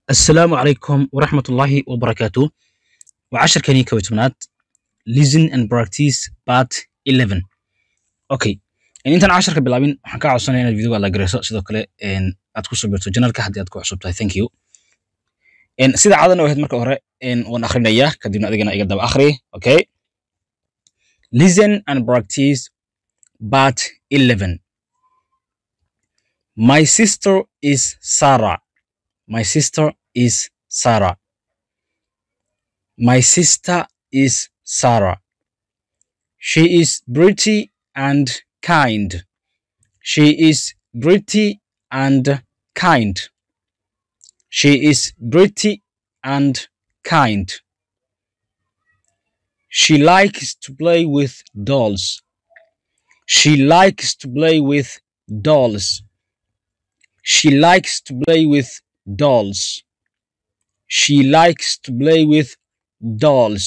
السلام عليكم ورحمة الله وبركاته وعشر كني كويتمنات listen and practice part 11 okay in intaan casharka bilaabin waxaan kaa codsanaya inaad videoga la gareyso sidoo kale aad ku soo birto janalka haddii aad ku cusub tahay thank you sida caadana ahayd marka hore waan akhrinayaa kadibna adigana iga daba akhri okay listen and practice part 11 my sister is Sarah My sister is Sarah. My sister is Sarah. She is pretty and kind. She is pretty and kind. She is pretty and kind. She likes to play with dolls. She likes to play with dolls. She likes to play with dolls. She likes to play with dolls.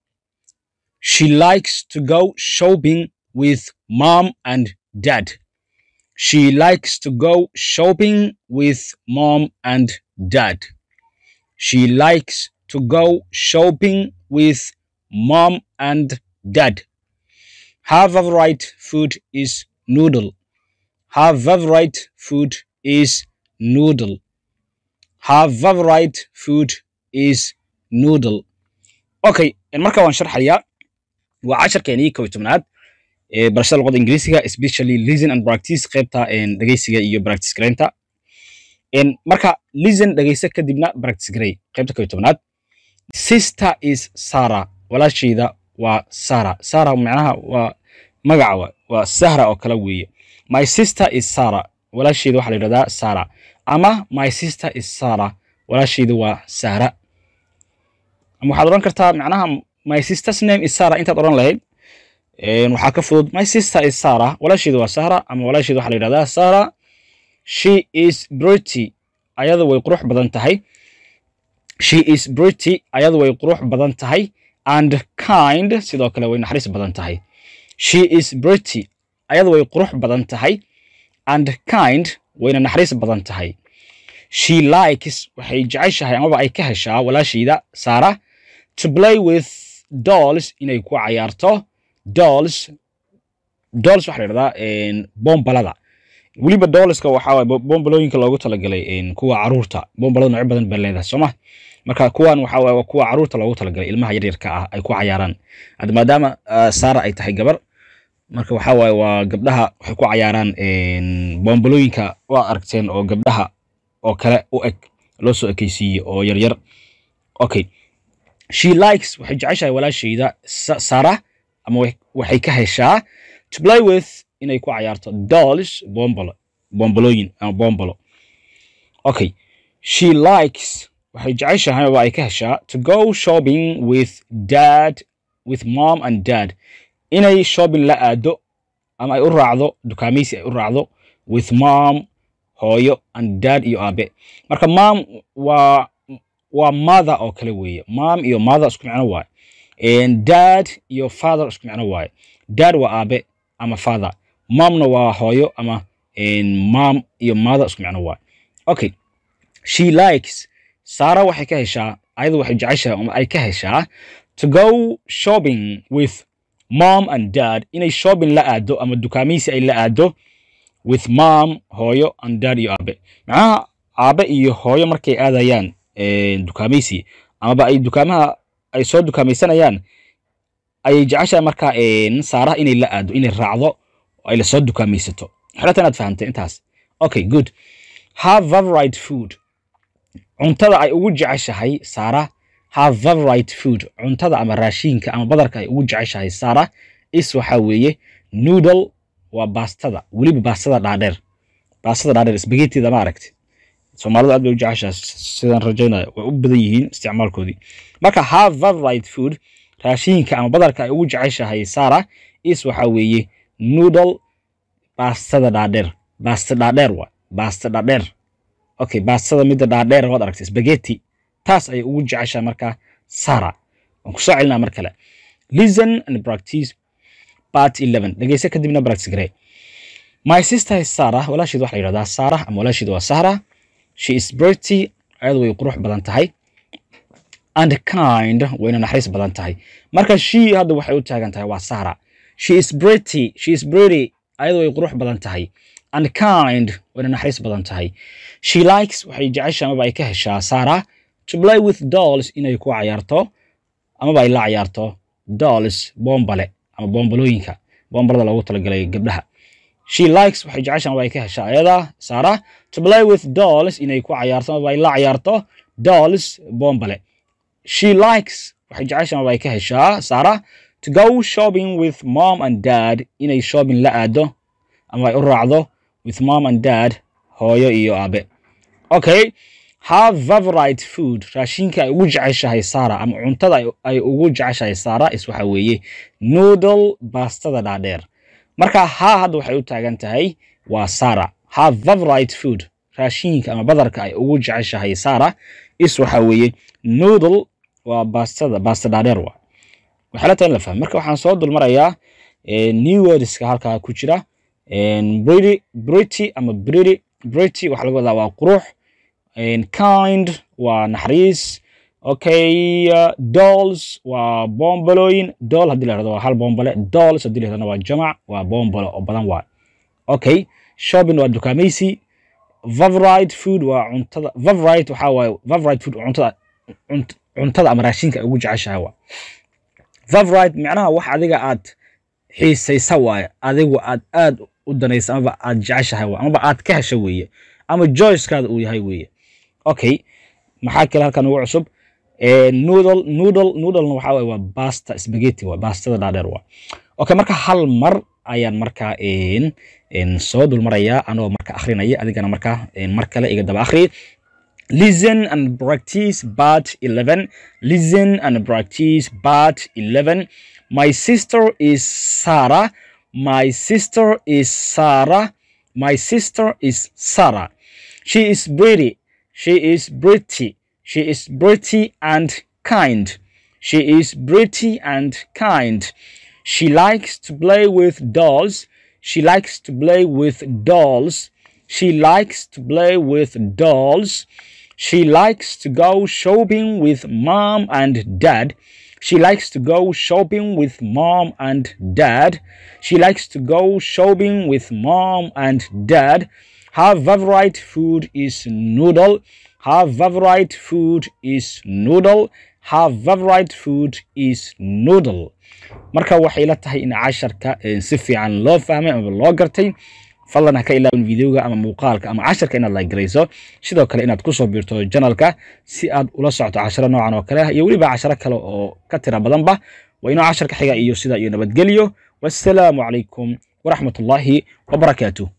She likes to go shopping with mom and dad. She likes to go shopping with mom and dad. She likes to go shopping with mom and dad. Her favorite food is noodle. Her favorite food is noodle. Her favorite food is noodle. Okay, marka waan sharxayaa waa casharkeenii kow iyo tobnaad ee barashada luqadda ingiriisiga especially listen and practice qaybta dhegeysiga iyo practice gareynta marka listen dhegeysa kadibna practice garey qaybta kow iyo tobnaad sister is Sarah walaashayda waa Sarah Sarah macnaha waa magaca waa Sahra oo kale weeye my sister is Sarah walaashayda waxaa la yidhahdaa Sarah ama my sister is Sarah walaashaydu waa Sara ama waxaad oran kartaa macnaha my sister's name is Sarah intaad oran lahayd waxaa ka fudud my sister is Sarah walaashaydu waa Sara ama walaashaydu waxaa la yidhahdaa Sarah she is pretty ayadu way qurux badan tahay she is pretty ayadu way qurux badan tahay and kind sidoo kale way naxariis badan tahay she is pretty ayadu way qurux badan tahay and kind wayna naxariis badan tahay she likes waxay jeceshahay amaba ay ka heshaa walaashayda Sarah to play with dolls inay ku cayaarto dolls dolls waxa la yidhahdaa bombalada weliba dollska waxaa waay bombalooyinka loogu talagalay kuwa caruurta bombalada noocyo badan baa leedahay sooma marka kuwan waxa waay kuwa caruurta loogu talagalay ilmaha yaryarka ah ay ku cayaaraan hadda maadaama Sarah ay tahay gabar marka waxa waaye waa gabdhaha waxay ku cayaaraan bombalooyinka waa aragteen oo gabdhaha oo kale u eg loo soo ekeysiiyey oo yaryar okay she likes waxay jeceshahay walaashayda Sarah ama waxay ka heshaa to play with inay ku cayaarto dolls bombalo bombalooyin ama bombalo okay she likes waxay jeceshahay ama ay ka heshaa to go shopping with dad with mom and dad inay shopping la aado ama ay u raacdo dukaamaysi ay u raacdo with mom hooyo and dad iyo aabe marka mom waa waa mother oo kale weeye mom iyo mother isku micno waaye dad iyo father isku micno waaye dad waa aabe ama father momna waa hooyo ama mom iyo mother isku micno waaye okay she likes Sarah waxay ka heshaa ayadu waxay jeceshahay ama ay ka heshaa to go shopping with mom and dad inay shopping la aado ama dukaamaysi ay la aado with mom hooyo and dad iyo aabe macnaha aabe iyo hooyo markay aadayaan dukaamaysi amaba ay dukaamaha ay soo dukaamaysanayaan ayay jeceshahay markaa saaraha inay la aado inay raacdo ay la soo dukaamaysato xelata inaad fahamtay intaas okay good have favorite food cuntada ay ugu jeceshahay saara her favorite food cuntada ama raashinka ama badarka ay ugu jeceshahay Sarah is waxa weeye noodle waa baastada weliba baastada dhaadheer baastada dhaadheer spaghetti-da ma aragti Soomaalidu aad bay u jeceshahay sidaan rajaynayo way u badan yihiin isticmaalkoodii marka her favorite food raashinka ama badarka ay ugu jeceshahay Sarah is waxa weeye noodle baastada dhaadheer baasta dhaadheer waa baasta dhaadheer okay baastada midda dhaadheer waad aragtay spaghetti taas ayay ugu jeceshahay markaa Sarah waan ku soo celinaa mar kale listen and practice part 11 dhegeysa kadibna practice garee My sister is Sarah. walaasheed waxaa la yidhahdaa Sarah ama walaasheed waa Sahra. She is pretty ayadu way qurux badan tahay and kind wayna naxariis badan tahay marka she hadda waxay u taagan tahay waa sara she is pretty she is pretty ayadu way qurux badan tahay and kind wayna naxariis badan tahay she likes waxay jecesha amaba ay ka heshaa sara to play with dolls inay ku cayaarto amaba ay la cayaarto dolls boombale ama boombalooyinka boombalada loogu talagalay gabdhaha she likes waxay jecesha amaba ay ka heshaa ayada sara to play with dolls inay ku cayaarto amaba ay la cayaarto dolls boombale she likes waxay jecesha amaba ay ka heshaa sara to go shopping with mom and dad inay shopping la aado ama ay u raacdo with mom and dad hooyo iyo aabe okay have favorite food raashinka ay ugu jeceshahay sara ama cuntada ay ugu jeceshahay sara is waxa weeye noodle baastada dhaadheer marka ha hadda waxay u taagan tahay waa sara have favorite food raashinka ama badarka ay ugu jeceshahay sara is waxa weeye noodle waa baastada baasta dhaadheer waa waxay la tahay in la fahmo marka waxaan soo dulmarayaa new wordska halkaa ku jira brity brity ama brity brity waxaa laga wadaa waa qurux kind waa naxariis okay uh, dolls waa boombalooyin doll haddii la yirahdo waa hal boombale dolls haddii la yirahdana waa jamac waa boombalo oo badan waa okay shopping waa dukaamaysi favorite food waa cuntada favorite waxaa waaye favorite food cuntada cuntada ama raashinka ay ugu jeceshahay waa favorite micnaha wax adiga aad xiisaysa waaye adigu aad aad u danaysa amaba aad jeceshahay waa amaba aad ka hesha weeye ama joycekaada uu yahay weeye okay maxaa kale halkan ugu cusub noodle noodle noodlena waxaa waaye waa basta spaghetti waa bastada dhaadheer waa okay marka hal mar ayaan markaa soo dulmarayaa anoo marka akhrinaya adigana markaa mar kale iga daba akhri listen and practice part 11 listen and practice part 11 my sister is sarah my sister is sarah my sister is sarah she is pretty she is pretty she is pretty and kind she is pretty and kind she likes to play with dolls she likes to play with dolls she likes to play with dolls she likes to go shopping with mom and dad she likes to go shopping with mom and dad she likes to go shopping with mom and dad her favorite food is noodle her favorite food is noodle her favorite food is noodle marka waxay la tahay in casharka si fiican loo fahmay ama loo gartay fadlan ha ka ilaawin videoga ama muuqaalka ama casharka inaad like garayso sidoo kale inaad kusoo biirto janalka si aad ula socto casharo noocan oo kale ah iyo weliba casharo kale oo ka tira badanba waa inoo casharka xiga iyo sida iyo nabadgelyo wassalaamu calaykum waraxmatullaahi wabarakaatuh